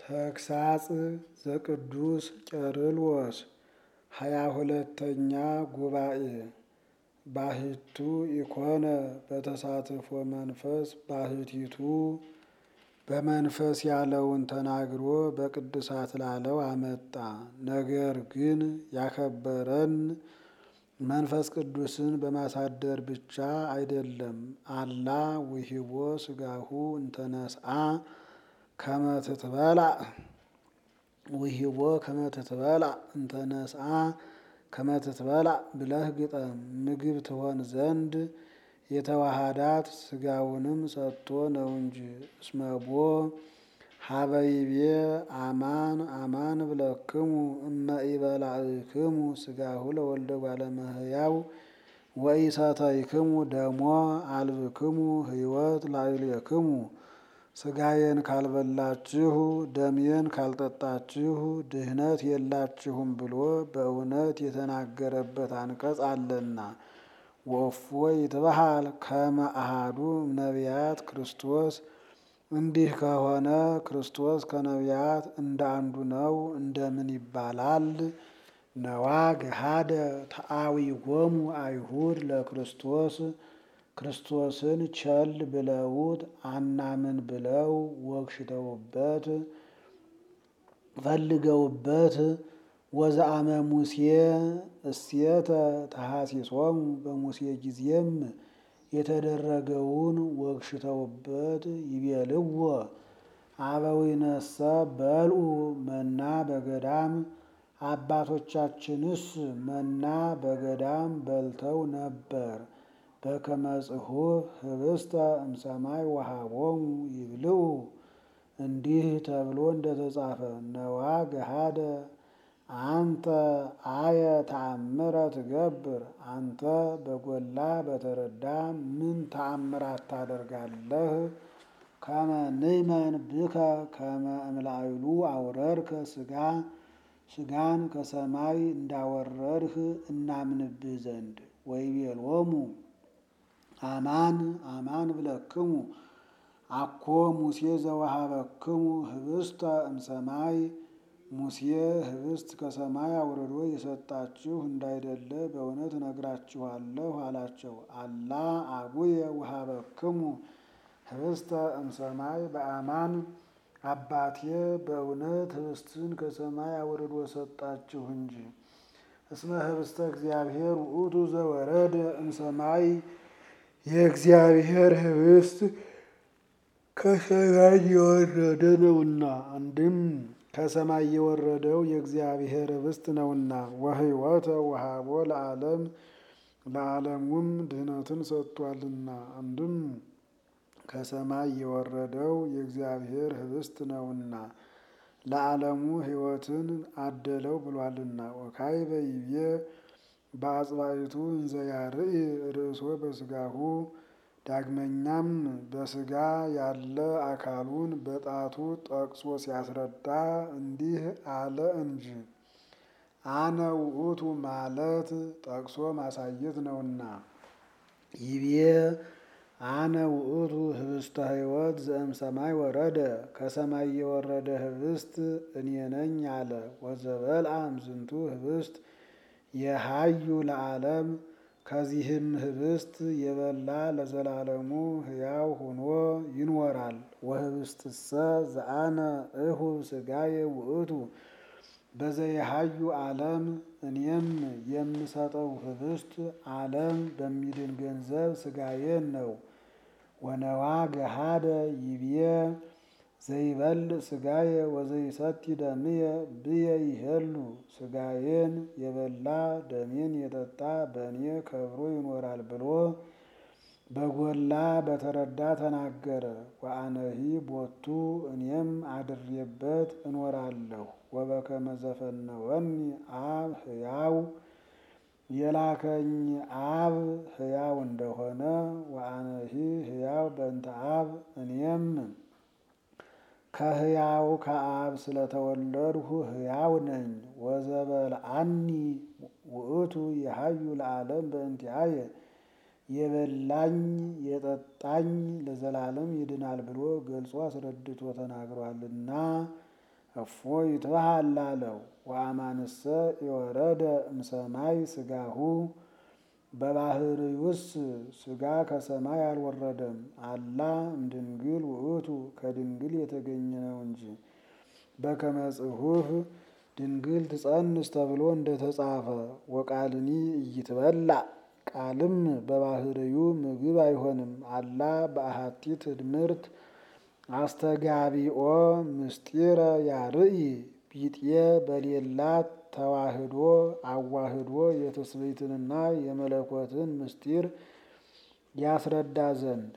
ተግሳጽ ዘቅዱስ ቄርሎስ ሃያ ሁለተኛ ጉባኤ ባህቱ ኢኮነ በተሳትፎ መንፈስ ባህቲቱ በመንፈስ ያለውን ተናግሮ በቅዱሳት ላለው አመጣ። ነገር ግን ያከበረን መንፈስ ቅዱስን በማሳደር ብቻ አይደለም። አላ ውሂቦ ስጋሁ እንተነስአ ከመትትበላ ውሂቦ ከመትትበላ እንተነስአ ከመትትበላ ብለህ ግጠም። ምግብ ትሆን ዘንድ የተዋሃዳት ስጋውንም ሰጥቶ ነው እንጂ። እስመቦ ሀበይቤ አማን አማን ብለክሙ እመ ኢበላዕክሙ ስጋሁ ለወልደ እጓለ እመሕያው ወኢሰተይክሙ ደሞ አልብክሙ ሕይወት ላዕሌክሙ። ስጋዬን ካልበላችሁ ደሜን ካልጠጣችሁ ድህነት የላችሁም ብሎ በእውነት የተናገረበት አንቀጽ አለና። ወእፎ ይትበሃል ከመ አሐዱ እምነቢያት ክርስቶስ እንዲህ ከሆነ ክርስቶስ ከነቢያት እንደ አንዱ ነው እንደምን ይባላል? ነዋ ገሃደ ተአዊጎሙ አይሁድ ለክርስቶስ ክርስቶስን ቸል ብለውት አናምን ብለው ወግሽተውበት ፈልገውበት ወዘአመ ሙሴ እሴተ ተሐሲሶሙ በሙሴ ጊዜም የተደረገውን ወግሽተውበት ይቤልዎ አበዊነሰ በልዑ መና በገዳም አባቶቻችንስ መና በገዳም በልተው ነበር። በከመ ጽሑፍ ኅብስተ እምሰማይ ወሀቦሙ ይብልዑ እንዲህ ተብሎ እንደተጻፈ ነዋ ገሃደ አንተ አየ ተአምረ ትገብር አንተ በጎላ በተረዳ ምን ተአምራት ታደርጋለህ? ከመ ንእመን ብከ ከመ እምላዕሉ አውረድከ ሥጋ ሥጋን ከሰማይ እንዳወረድህ እናምንብህ ዘንድ። ወይቤሎሙ አማን አማን ብለክሙ አኮ ሙሴ ዘወሀበክሙ ኅብስተ እምሰማይ ሙሴ ኅብስት ከሰማይ አውርዶ የሰጣችሁ እንዳይደለ በእውነት እነግራችኋለሁ አላቸው። አላ አቡየ ወሀበክሙ ኅብስተ እምሰማይ በአማን አባቴ በእውነት ኅብስትን ከሰማይ አውርዶ ሰጣችሁ እንጂ። እስመ ኅብስተ እግዚአብሔር ውእቱ ዘወረደ እምሰማይ የእግዚአብሔር ኅብስት ከሰማይ የወረደ ነውና። አንድም ከሰማይ የወረደው የእግዚአብሔር ኅብስት ነውና። ወሕይወተ ወሀቦ ለዓለም ለዓለሙም ድህነትን ሰጥቷልና። አንድም ከሰማይ የወረደው የእግዚአብሔር ኅብስት ነውና ለዓለሙ ሕይወትን አደለው ብሏልና። ወካዕበ ይቤ በአጽባይቱ እንዘ ያርኢ ርእሶ በሥጋሁ ዳግመኛም በሥጋ ያለ አካሉን በጣቱ ጠቅሶ ሲያስረዳ እንዲህ አለ እንጂ አነ ውእቱ ማለት ጠቅሶ ማሳየት ነውና። ይቤ አነ ውእቱ ኅብስተ ሕይወት ዘእምሰማይ ወረደ ከሰማይ የወረደ ኅብስት እኔ ነኝ አለ። ወዘበልዐ እምዝንቱ ኅብስት የሀዩ ለዓለም ከዚህም ኅብስት የበላ ለዘላለሙ ሕያው ሆኖ ይኖራል። ወኅብስትሰ ዘአነ እሁብ ሥጋየ ውእቱ በዘየሀዩ ዓለም እኔም የምሰጠው ኅብስት ዓለም በሚድን ገንዘብ ሥጋዬን ነው። ወነዋ ገሃደ ይቤ ዘይበልዕ ሥጋየ ወዘይሰቲ ደምየ ብየ ይሄሉ ሥጋዬን የበላ ደሜን የጠጣ በእኔ ከብሮ ይኖራል ብሎ በጎላ በተረዳ ተናገረ። ወአነሂ ቦቱ እኔም አድሬበት እኖራለሁ። ወበከመ ዘፈነወኒ አብ ሕያው የላከኝ አብ ሕያው እንደሆነ ወአነሂ ሕያው በእንተ አብ እኔም ከሕያው ከአብ ስለተወለድሁ ሕያው ነኝ። ወዘበልዐኒ ውእቱ የሀዩ ለዓለም በእንቲአየ የበላኝ የጠጣኝ ለዘላለም ይድናል ብሎ ገልጾ አስረድቶ ተናግሯልና። እፎ ይትበሃል ላለው ወአማንሰ የወረደ እምሰማይ ስጋሁ በባህርዩስ ስጋ ከሰማይ አልወረደም። አላ እምድንግል ውእቱ ከድንግል የተገኘ ነው እንጂ በከመ ጽሑፍ ድንግል ትጸንስ ተብሎ እንደተጻፈ ወቃልኒ እይትበላ ቃልም በባህርዩ ምግብ አይሆንም። አላ በአሐቲ ትድምርት አስተጋቢኦ ምስጢረ ያርኢ ቢጤ በሌላት ተዋህዶ አዋህዶ የትስብእትንና የመለኮትን ምስጢር ያስረዳ ዘንድ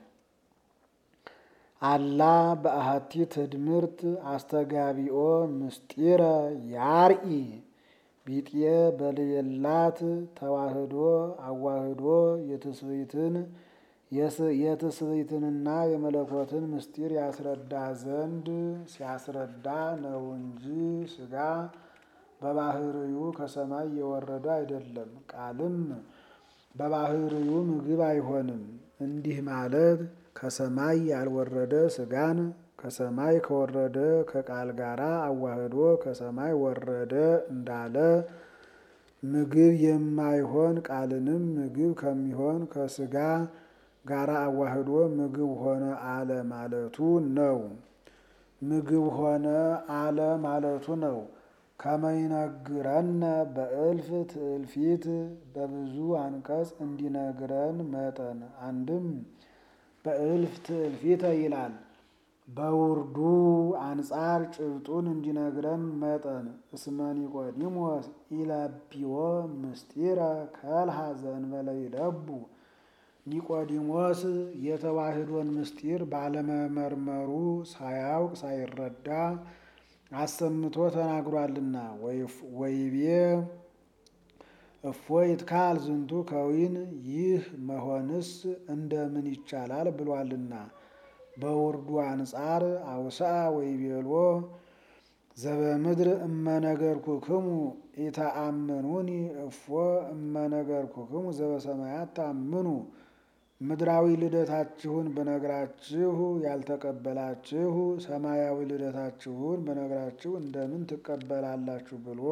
አላ በአሐቲ ትድምርት አስተጋቢኦ ምስጢረ ያርኢ ቢጤ በሌላት ተዋህዶ አዋህዶ የትስብእትን የትስብእትንና የመለኮትን ምስጢር ያስረዳ ዘንድ ሲያስረዳ ነው እንጂ ስጋ በባህርዩ ከሰማይ የወረደ አይደለም። ቃልም በባህርዩ ምግብ አይሆንም። እንዲህ ማለት ከሰማይ ያልወረደ ስጋን ከሰማይ ከወረደ ከቃል ጋር አዋህዶ ከሰማይ ወረደ እንዳለ ምግብ የማይሆን ቃልንም ምግብ ከሚሆን ከስጋ ጋራ አዋህዶ ምግብ ሆነ አለ ማለቱ ነው። ምግብ ሆነ አለ ማለቱ ነው። ከመይነግረነ በእልፍ ትእልፊት በብዙ አንቀጽ እንዲነግረን መጠን አንድም በእልፍ ትእልፊተ ይላል። በውርዱ አንጻር ጭብጡን እንዲነግረን መጠን እስመ ኒቆዲሞስ ኢለቢዎ ምስጢረ ከልሃ ዘእንበለ ይለቡ ኒቆዲሞስ የተዋህዶን ምስጢር ባለመመርመሩ ሳያውቅ ሳይረዳ አሰምቶ ተናግሯልና ወይቤ እፎ ይትካል ዝንቱ ከዊን ይህ መሆንስ እንደምን ይቻላል ብሏልና። በውርዱ አንጻር አውስአ ወይቤሎ ዘበምድር እመነገርኩክሙ ኢተአምኑኒ እፎ እመነገርኩክሙ ዘበሰማያት ታምኑ። ምድራዊ ልደታችሁን ብነግራችሁ ያልተቀበላችሁ ሰማያዊ ልደታችሁን ብነግራችሁ እንደምን ትቀበላላችሁ ብሎ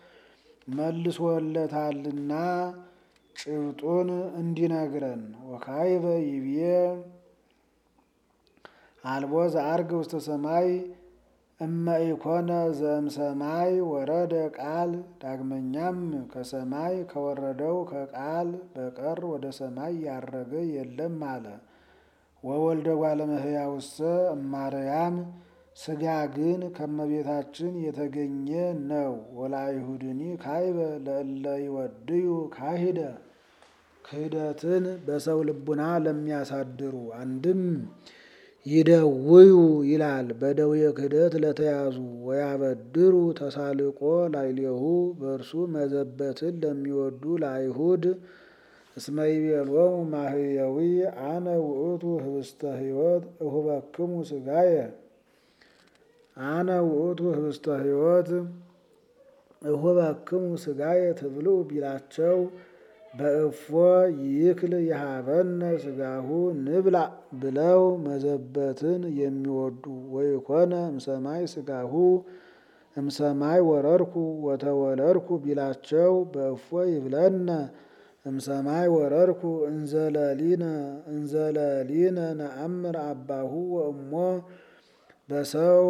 መልሶለታልና ጭብጡን እንዲነግረን ወካይበ ይብዬ አልቦ ዘአርግ ውስተ ሰማይ እመ ኢኮነ ዘእምሰማይ ወረደ ቃል። ዳግመኛም ከሰማይ ከወረደው ከቃል በቀር ወደ ሰማይ ያረገ የለም አለ። ወወልደ እጓለ እመሕያውሰ እማርያም ሥጋ ግን ከመቤታችን የተገኘ ነው። ወለአይሁድኒ ካይበ ለእለ ይወድዩ ካሂደ ክህደትን በሰው ልቡና ለሚያሳድሩ አንድም ይደውዩ ይላል በደዌ ክህደት ለተያዙ ወያበድሩ ተሳልቆ ላዕሌሁ በእርሱ መዘበትን ለሚወዱ ለአይሁድ እስመ ይቤሎሙ ማህየዊ አነ ውእቱ ህብስተ ሕይወት እሁበክሙ ሥጋየ አነ ውእቱ ህብስተ ሕይወት እሁበክሙ ሥጋየ ትብልዑ ቢላቸው በእፎ ይክል የሀበነ ሥጋሁ ንብላ ብለው መዘበትን የሚወዱ ወይኮነ እምሰማይ ሥጋሁ እምሰማይ ወረድኩ ወተወለድኩ ቢላቸው በእፎ ይብለነ እምሰማይ ወረድኩ እንዘለሊነ እንዘለሊነ ነአምር አባሁ ወእሞ በሰው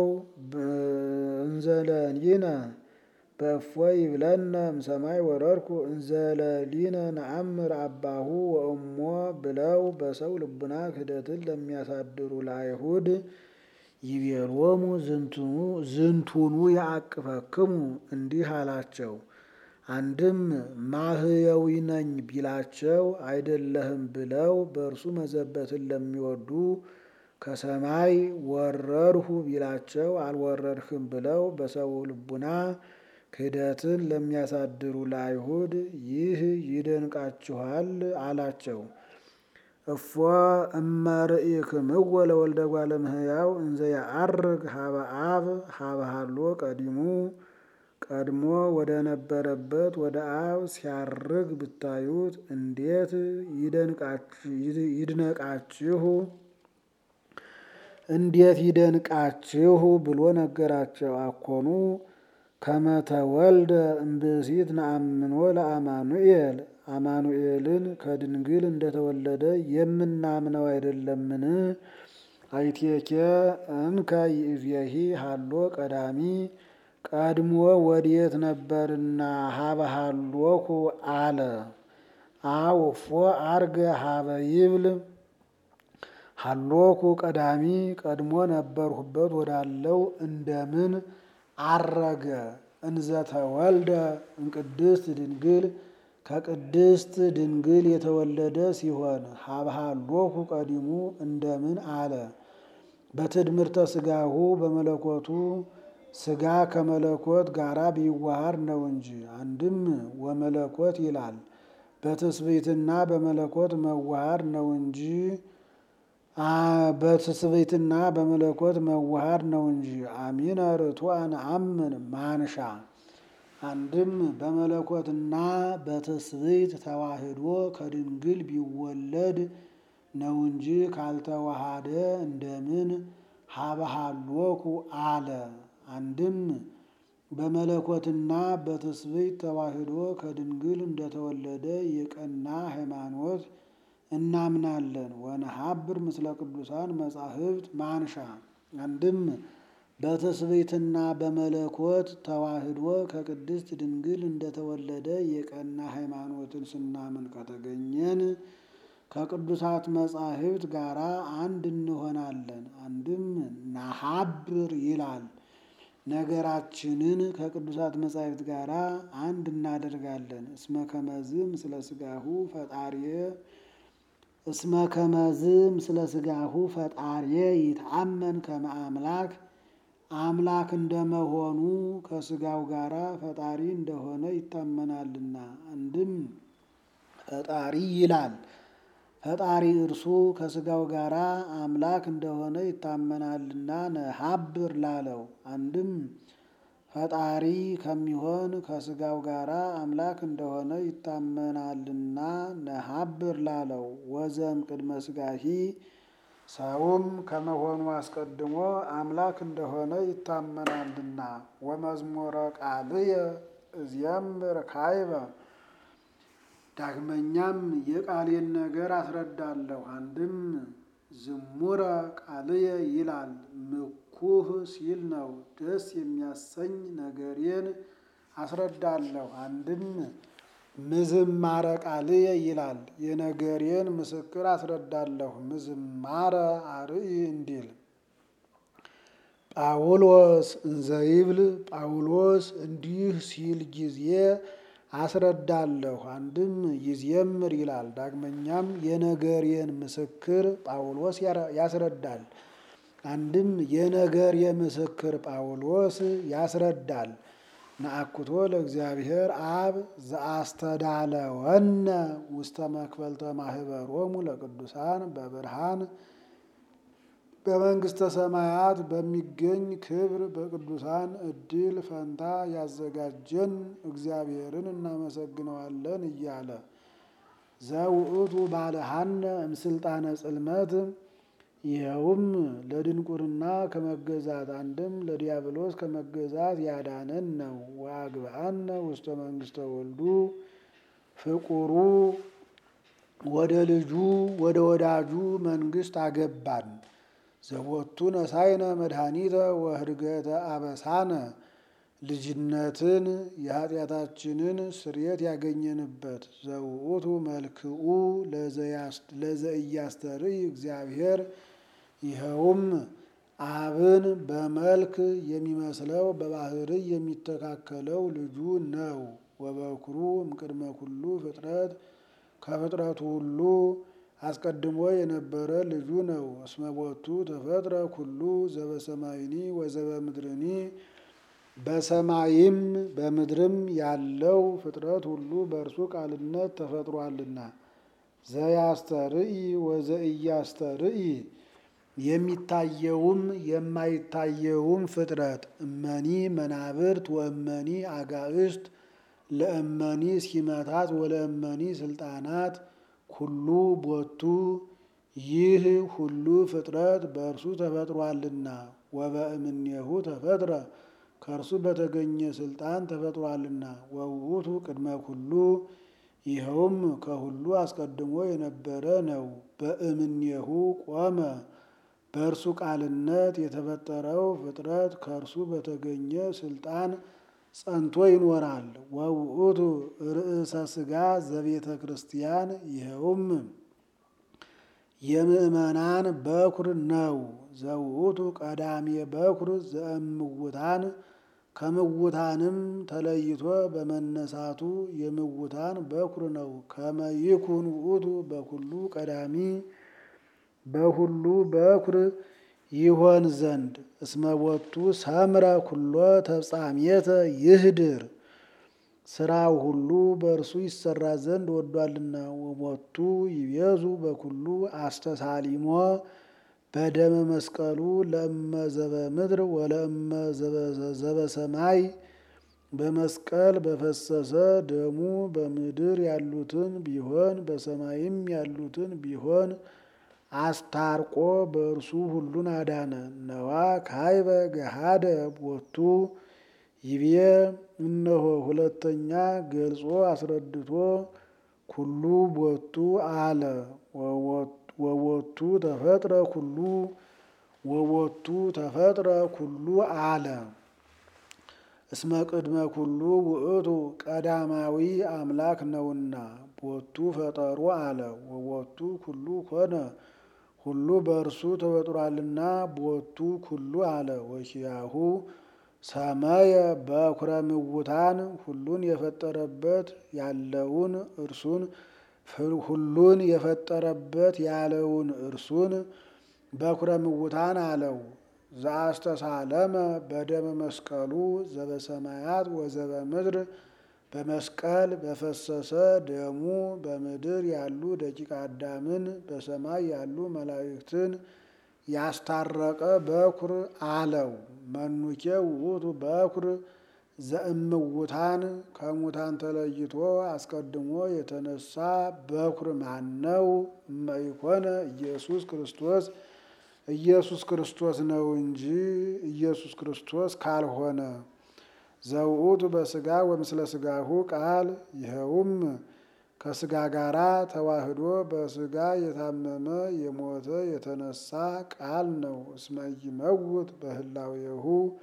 እንዘለሊነ በእፎ ይብለነ እምሰማይ ወረድኩ እንዘለሊነ ነአምር አባሁ ወእሞ ብለው በሰው ልቡና ክህደትን ለሚያሳድሩ ለአይሁድ ይቤሎሙ ዝንቱኑ ያዕቅፈክሙ እንዲህ አላቸው። አንድም ማህየዊ ነኝ ቢላቸው አይደለህም ብለው በእርሱ መዘበትን ለሚወዱ ከሰማይ ወረድሁ ቢላቸው አልወረድህም ብለው በሰው ልቡና ክህደትን ለሚያሳድሩ ለአይሁድ ይህ ይደንቃችኋል አላቸው። እፎ እመርኢክምዎ ለወልደ እጓለ እመሕያው እንዘ ያዐርግ ሀበ አብ ሀበ ሀሎ ቀዲሙ ቀድሞ ወደ ነበረበት ወደ አብ ሲያርግ ብታዩት እንዴት ይድነቃችሁ! እንዴት ይደንቃችሁ ብሎ ነገራቸው። አኮኑ ከመተወልደ እምብእሲት ነአምኖ ለአማኑኤል አማኑኤልን ከድንግል እንደተወለደ የምናምነው አይደለምን? አይቴኬ እንከ ይእዜሂ ሀሎ ቀዳሚ ቀድሞ ወዴት ነበርና ሀበ ሀሎኩ አለ። አውፎ አርገ ሀበ ይብል ሀሎኩ ቀዳሚ ቀድሞ ነበርሁበት ወዳለው እንደምን አረገ? እንዘተወልደ እምቅድስት ድንግል ከቅድስት ድንግል የተወለደ ሲሆን ሀበ ሀሎኩ ቀዲሙ እንደምን አለ። በትድምርተ ስጋሁ በመለኮቱ ስጋ ከመለኮት ጋራ ቢዋሃድ ነው እንጂ። አንድም ወመለኮት ይላል በትስብእትና በመለኮት መዋሃድ ነው እንጂ በትስብእትና በመለኮት መዋሃድ ነው እንጂ። አሚነ ርቱዐ ነአምን ማንሻ አንድም በመለኮትና በትስብእት ተዋህዶ ከድንግል ቢወለድ ነው እንጂ ካልተዋሃደ እንደምን ሀበ ሀሎኩ አለ። አንድም በመለኮትና በትስብእት ተዋህዶ ከድንግል እንደተወለደ የቀና ሃይማኖት እናምናለን። ወነሀብር ምስለ ቅዱሳን መጻሕፍት ማንሻ አንድም በትስብእትና በመለኮት ተዋህዶ ከቅድስት ድንግል እንደተወለደ የቀና ሃይማኖትን ስናምን ከተገኘን ከቅዱሳት መጻሕፍት ጋራ አንድ እንሆናለን። አንድም ናሀብር ይላል ነገራችንን ከቅዱሳት መጻሕፍት ጋር አንድ እናደርጋለን። እስመ ከመዝ ምስለ ስጋሁ ፈጣርየ እስመ ከመዝ ምስለ ስጋሁ ፈጣርየ ይትአመን ከመ አምላክ አምላክ እንደመሆኑ ከስጋው ጋራ ፈጣሪ እንደሆነ ይታመናልና። አንድም ፈጣሪ ይላል ፈጣሪ እርሱ ከስጋው ጋራ አምላክ እንደሆነ ይታመናልና ነሀብር ላለው። አንድም ፈጣሪ ከሚሆን ከስጋው ጋራ አምላክ እንደሆነ ይታመናልና ነሀብር ላለው። ወዘም ቅድመ ስጋሂ ሰውም ከመሆኑ አስቀድሞ አምላክ እንደሆነ ይታመናልና። ወመዝሙረ ቃልየ እዜምር ካይበ ዳግመኛም የቃሌን ነገር አስረዳለሁ። አንድም ዝሙረ ቃልየ ይላል ምኩህ ሲል ነው። ደስ የሚያሰኝ ነገሬን አስረዳለሁ። አንድም ምዝማረ ቃልየ ይላል የነገሬን ምስክር አስረዳለሁ። ምዝማረ አርኢ እንዲል ጳውሎስ እንዘይብል ጳውሎስ እንዲህ ሲል ጊዜ አስረዳለሁ። አንድም ይዜምር ይላል። ዳግመኛም የነገሬን ምስክር ጳውሎስ ያስረዳል። አንድም የነገር የምስክር ጳውሎስ ያስረዳል። ነአኩቶ ለእግዚአብሔር አብ ዘአስተዳለወነ ውስተ መክፈልተ ማህበሮሙ ለቅዱሳን በብርሃን በመንግስተ ሰማያት በሚገኝ ክብር በቅዱሳን እድል ፈንታ ያዘጋጀን እግዚአብሔርን እናመሰግነዋለን እያለ ዘውእቱ ባለሃነ እምስልጣነ ጽልመት ይኸውም ለድንቁርና ከመገዛት አንድም ለዲያብሎስ ከመገዛት ያዳነን ነው። ወአግብአነ ውስተ መንግስተ ወልዱ ፍቁሩ ወደ ልጁ ወደ ወዳጁ መንግስት አገባን። ዘቦቱ ነሳይነ መድኃኒተ ወህድገተ አበሳነ ልጅነትን የኃጢአታችንን ስርየት ያገኘንበት ዘውእቱ መልክኡ ለዘኢያስተርኢ እግዚአብሔር ይኸውም አብን በመልክ የሚመስለው በባህርይ የሚተካከለው ልጁ ነው። ወበኩሩ እምቅድመ ኩሉ ፍጥረት ከፍጥረቱ ሁሉ አስቀድሞ የነበረ ልጁ ነው። እስመ ቦቱ ተፈጥረ ኩሉ ዘበሰማይኒ ወዘበምድርኒ በሰማይም በምድርም ያለው ፍጥረት ሁሉ በእርሱ ቃልነት ተፈጥሯልና። ዘያስተርኢ ወዘኢያስተርኢ የሚታየውም የማይታየውም ፍጥረት እመኒ መናብርት ወእመኒ አጋዕስት ለእመኒ ሲመታት ወለእመኒ ስልጣናት ኩሉ ቦቱ ይህ ሁሉ ፍጥረት በእርሱ ተፈጥሯልና ወበእምኔሁ ተፈጥረ ከእርሱ በተገኘ ስልጣን ተፈጥሯልና ወውእቱ ቅድመ ኩሉ ይኸውም ከሁሉ አስቀድሞ የነበረ ነው። በእምኔሁ ቆመ በእርሱ ቃልነት የተፈጠረው ፍጥረት ከእርሱ በተገኘ ስልጣን ጸንቶ ይኖራል። ወውእቱ ርእሰ ሥጋ ዘቤተ ክርስቲያን ይኸውም የምእመናን በኩር ነው። ዘውእቱ ቀዳሜ በኩር ዘእምውታን ከምውታንም ተለይቶ በመነሳቱ የምውታን በኩር ነው። ከመይኩን ውእቱ በኩሉ ቀዳሚ በሁሉ በኩር ይሆን ዘንድ እስመቦቱ ሰምረ ኩሎ ተፍጻሜተ ይህድር ስራው ሁሉ በእርሱ ይሰራ ዘንድ ወዷልና። ወሞቱ ይቤዙ በኩሉ አስተሳሊሞ በደመ መስቀሉ ለእመ ዘበ ምድር ወለእመ ዘበ ሰማይ በመስቀል በፈሰሰ ደሙ በምድር ያሉትን ቢሆን በሰማይም ያሉትን ቢሆን አስታርቆ በእርሱ ሁሉን አዳነ። ነዋ ካይበ ገሃደ ቦቱ ይቤ እነሆ ሁለተኛ ገልጾ አስረድቶ ኩሉ ቦቱ አለ ወቦቱ ተፈጥረ ኩሉ ወቦቱ ተፈጥረ ኩሉ አለ እስመ ቅድመ ኩሉ ውእቱ ቀዳማዊ አምላክ ነውና ቦቱ ፈጠሩ አለ ወቦቱ ኩሉ ኮነ ሁሉ በእርሱ ተፈጥሯልና ቦቱ ኩሉ አለ ወኪያሁ ሰመየ በኩረ ምውታን ሁሉን የፈጠረበት ያለውን እርሱን ሁሉን የፈጠረበት ያለውን እርሱን በኩረ ምውታን አለው። ዘአስተሳለመ በደመ መስቀሉ ዘበሰማያት ወዘበ ምድር በመስቀል በፈሰሰ ደሙ በምድር ያሉ ደቂቀ አዳምን በሰማይ ያሉ መላእክትን ያስታረቀ በኩር አለው። መኑኬ ውእቱ በኩር ዘእምውታን ከሙታን ተለይቶ አስቀድሞ የተነሳ በኩር ማን ነው? እመይኮነ ኢየሱስ ክርስቶስ ኢየሱስ ክርስቶስ ነው እንጂ ኢየሱስ ክርስቶስ ካልሆነ ዘውእቱ በስጋ ወምስለ ስጋሁ ቃል ይኸውም ከስጋ ጋራ ተዋህዶ በስጋ የታመመ የሞተ የተነሳ ቃል ነው። እስመ ኢይመውት በህላዌሁ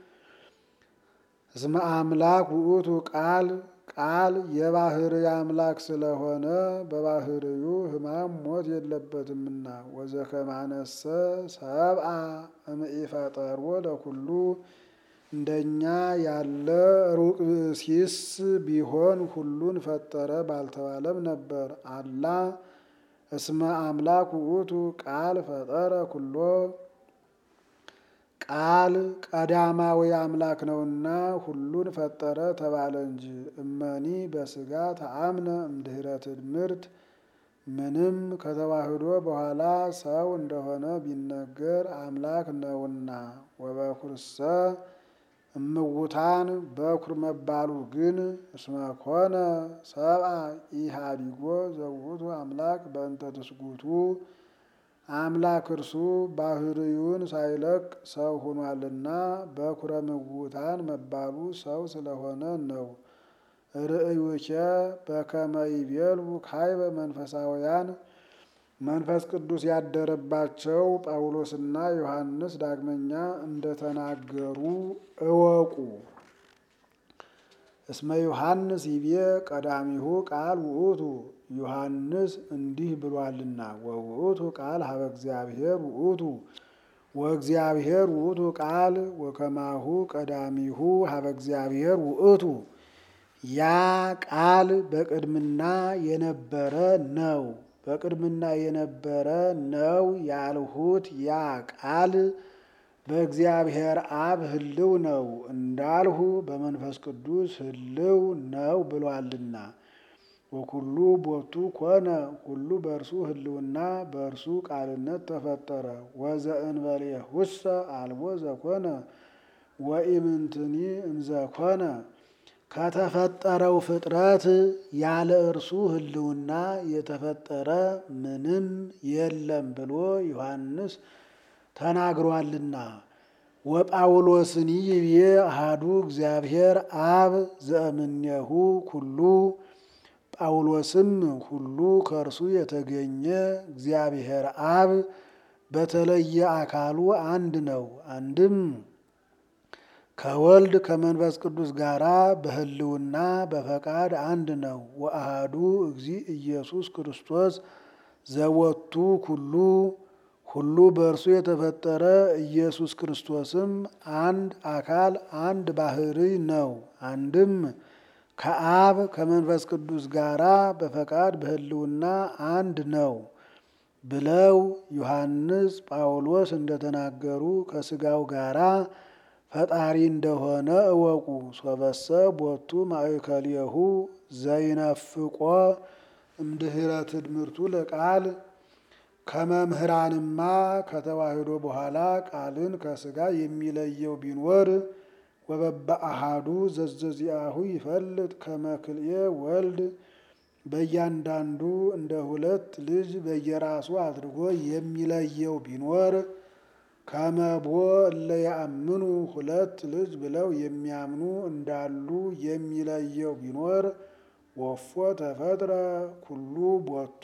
እስመ አምላክ ውእቱ ቃል ቃል የባህርይ አምላክ ስለሆነ በባህርዩ ሕማም ሞት የለበትምና። ወዘከማነሰ ሰብአ እምኢፈጠርዎ ለኩሉ እንደኛ ያለ ሩቅ ብእሲስ ቢሆን ሁሉን ፈጠረ ባልተባለም ነበር። አላ እስመ አምላክ ውእቱ ቃል ፈጠረ ኩሎ ቃል ቀዳማዊ አምላክ ነውና ሁሉን ፈጠረ ተባለ እንጂ። እመኒ በስጋ ተአምነ እምድኅረ ትድምርት ምንም ከተዋህዶ በኋላ ሰው እንደሆነ ቢነገር አምላክ ነውና። ወበኩርሰ እምውታን በኩር መባሉ ግን እስመ ኮነ ሰብአ ኢሃዲጎ ዘውእቱ አምላክ በእንተ ትስጉቱ አምላክ እርሱ ባህርዩን ሳይለቅ ሰው ሆኗልና በኩረ ምውታን መባሉ ሰው ስለሆነ ነው። ርእዩኬ በከመ ይቤሉ ካይበ መንፈሳውያን መንፈስ ቅዱስ ያደረባቸው ጳውሎስና ዮሐንስ ዳግመኛ እንደተናገሩ እወቁ። እስመ ዮሐንስ ይቤ ቀዳሚሁ ቃል ውእቱ ዮሐንስ እንዲህ ብሏልና ወውእቱ ቃል ሀበ እግዚአብሔር ውእቱ ወእግዚአብሔር ውእቱ ቃል ወከማሁ ቀዳሚሁ ሀበ እግዚአብሔር ውእቱ ያ ቃል በቅድምና የነበረ ነው። በቅድምና የነበረ ነው ያልሁት ያ ቃል በእግዚአብሔር አብ ህልው ነው እንዳልሁ በመንፈስ ቅዱስ ህልው ነው ብሏልና። ወኩሉ ቦቱ ኮነ ሁሉ በእርሱ ህልውና በእርሱ ቃልነት ተፈጠረ። ወዘእንበሌሁሰ አልቦ ዘኮነ ወኢምንትኒ እምዘኮነ ከተፈጠረው ፍጥረት ያለ እርሱ ሕልውና የተፈጠረ ምንም የለም ብሎ ዮሐንስ ተናግሯልና። ወጳውሎስኒ ይቤ አሐዱ እግዚአብሔር አብ ዘእምኔሁ ኩሉ ጳውሎስም ሁሉ ከእርሱ የተገኘ እግዚአብሔር አብ በተለየ አካሉ አንድ ነው። አንድም ከወልድ ከመንፈስ ቅዱስ ጋራ በሕልውና በፈቃድ አንድ ነው። ወአሃዱ እግዚ ኢየሱስ ክርስቶስ ዘወቱ ኩሉ ሁሉ በእርሱ የተፈጠረ ኢየሱስ ክርስቶስም አንድ አካል አንድ ባሕርይ ነው። አንድም ከአብ ከመንፈስ ቅዱስ ጋራ በፈቃድ በሕልውና አንድ ነው ብለው ዮሐንስ ጳውሎስ እንደተናገሩ ከሥጋው ጋራ ፈጣሪ እንደሆነ እወቁ። ሶበሰ ቦቱ ማእከልየሁ ዘይነፍቆ እምድኅረ ትድምርቱ ለቃል ከመምህራንማ ከተዋሕዶ በኋላ ቃልን ከሥጋ የሚለየው ቢኖር ወበበአሃዱ ዘዘዚአሁ ይፈልጥ ከመክልኤ ወልድ በእያንዳንዱ እንደ ሁለት ልጅ በየራሱ አድርጎ የሚለየው ቢኖር ከመቦ እለ ያአምኑ ሁለት ልጅ ብለው የሚያምኑ እንዳሉ የሚለየው ቢኖር ወፎ ተፈጥረ ኩሉ ቦቱ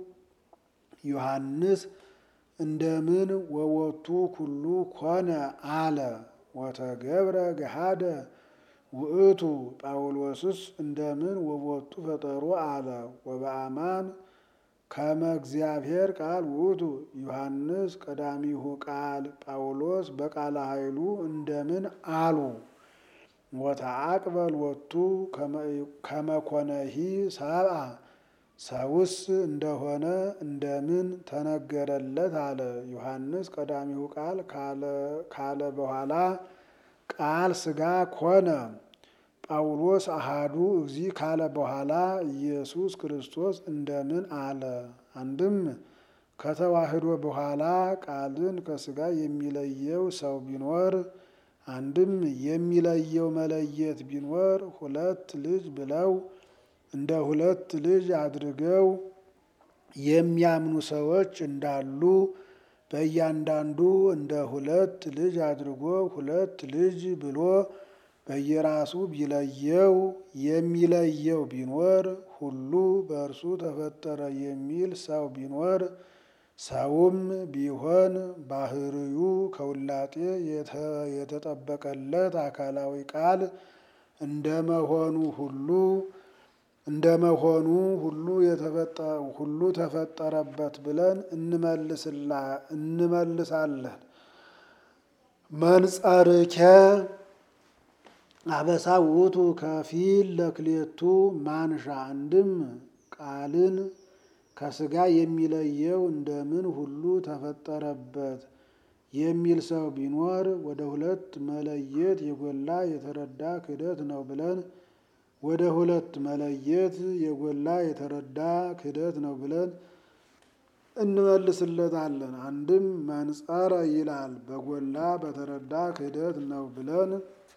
ዮሐንስ እንደምን ወወቱ ኩሉ ኮነ አለ ወተገብረ ገሃደ ውእቱ ጳውሎስስ እንደምን ወቦቱ ፈጠሮ አለ ወበአማን ከመ እግዚአብሔር ቃል ውእቱ ዮሐንስ ቀዳሚሁ ቃል ጳውሎስ በቃለ ኃይሉ እንደምን አሉ ወተአቅበል ወቱ ከመኮነሂ ሰብአ ሰውስ እንደሆነ እንደምን ተነገረለት አለ ዮሐንስ ቀዳሚሁ ቃል ካለ በኋላ ቃል ሥጋ ኮነ ጳውሎስ አሃዱ እግዚ ካለ በኋላ ኢየሱስ ክርስቶስ እንደምን አለ። አንድም ከተዋሕዶ በኋላ ቃልን ከሥጋ የሚለየው ሰው ቢኖር አንድም የሚለየው መለየት ቢኖር ሁለት ልጅ ብለው እንደ ሁለት ልጅ አድርገው የሚያምኑ ሰዎች እንዳሉ በእያንዳንዱ እንደ ሁለት ልጅ አድርጎ ሁለት ልጅ ብሎ በየራሱ ቢለየው የሚለየው ቢኖር ሁሉ በእርሱ ተፈጠረ የሚል ሰው ቢኖር ሰውም ቢሆን ባህርዩ ከውላጤ የተጠበቀለት አካላዊ ቃል እንደመሆኑ ሁሉ እንደመሆኑ ሁሉ ሁሉ ተፈጠረበት ብለን እንመልሳለን። መንጸርኬ አበሳ ውእቱ ከፊል ለክሌቱ ማንሻ አንድም ቃልን ከሥጋ የሚለየው እንደምን ሁሉ ተፈጠረበት የሚል ሰው ቢኖር ወደ ሁለት መለየት የጎላ የተረዳ ክህደት ነው ብለን ወደ ሁለት መለየት የጎላ የተረዳ ክህደት ነው ብለን እንመልስለታለን። አንድም መንጸረ ይላል በጎላ በተረዳ ክህደት ነው ብለን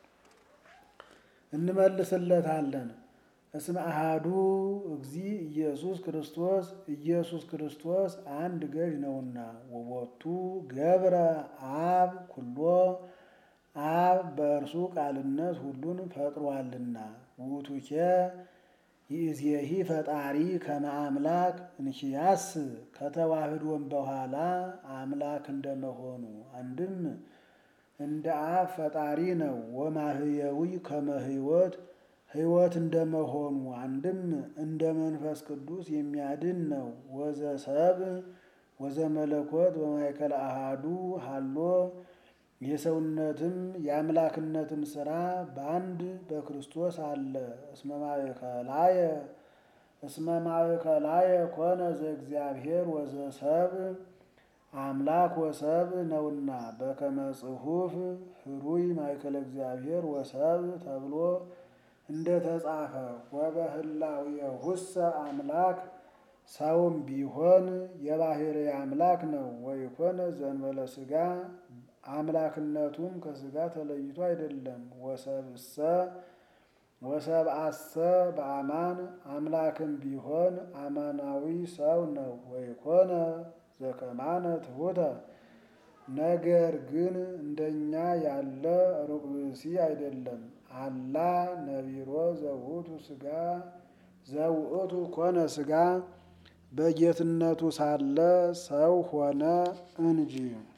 እንመልስለታለን። እስመ አሃዱ እግዚ ኢየሱስ ክርስቶስ ኢየሱስ ክርስቶስ አንድ ገዥ ነውና ወቦቱ ገብረ አብ ኩሎ አብ በእርሱ ቃልነት ሁሉን ፈጥሯልና ውእቱኬ ይእዜሂ ፈጣሪ ከመ አምላክ እንኪያስ ከተዋህዶም በኋላ አምላክ እንደመሆኑ አንድም እንደ አብ ፈጣሪ ነው። ወማህየዊ ከመ ሕይወት ሕይወት እንደመሆኑ አንድም እንደ መንፈስ ቅዱስ የሚያድን ነው። ወዘ ሰብ ወዘ መለኮት በማእከለ አሃዱ ሃሎ የሰውነትም የአምላክነትም ሥራ በአንድ በክርስቶስ አለ። እስመ ማእከላየ እስመ ማእከላየ ኮነ ዘእግዚአብሔር ወዘ ሰብ አምላክ ወሰብ ነውና በከመ ጽሑፍ ህሩይ ማእከለ እግዚአብሔር ወሰብ ተብሎ እንደተጻፈ ወበህላዌሁሰ አምላክ ሰውም ቢሆን የባሕርይ አምላክ ነው። ወይኮነ ዘእንበለ ሥጋ አምላክነቱም ከሥጋ ተለይቶ አይደለም። ወሰብእሰ ወሰብአሰ በአማን አምላክም ቢሆን አማናዊ ሰው ነው። ወይኮነ ዘከማነ ትሑተ ነገር ግን እንደኛ ያለ ሩቅ ብእሲ አይደለም። አላ ነቢሮ ዘውእቱ ሥጋ ዘውእቱ ኮነ ሥጋ በጌትነቱ ሳለ ሰው ሆነ እንጂ